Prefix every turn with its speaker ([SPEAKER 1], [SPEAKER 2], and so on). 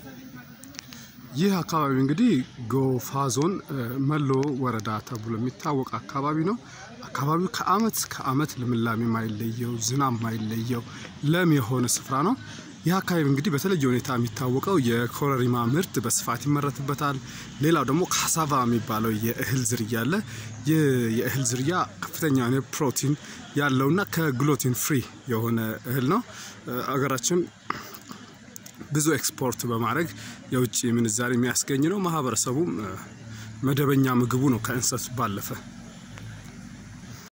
[SPEAKER 1] ይህ አካባቢ እንግዲህ ጎፋ ዞን መሎ ወረዳ ተብሎ የሚታወቅ አካባቢ ነው። አካባቢው ከአመት ከአመት ልምላሜ ማይለየው ዝናብ ማይለየው ለም የሆነ ስፍራ ነው። ይህ አካባቢ እንግዲህ በተለየ ሁኔታ የሚታወቀው የኮረሪማ ምርት በስፋት ይመረትበታል። ሌላው ደግሞ ካሳቫ የሚባለው የእህል ዝርያ አለ። ይህ የእህል ዝርያ ከፍተኛ የሆነ ፕሮቲን ያለውና ከግሎቲን ፍሪ የሆነ እህል ነው። አገራችን ብዙ ኤክስፖርት በማድረግ የውጭ ምንዛሪ የሚያስገኝ ነው። ማህበረሰቡም መደበኛ ምግቡ ነው ከእንሰት ባለፈ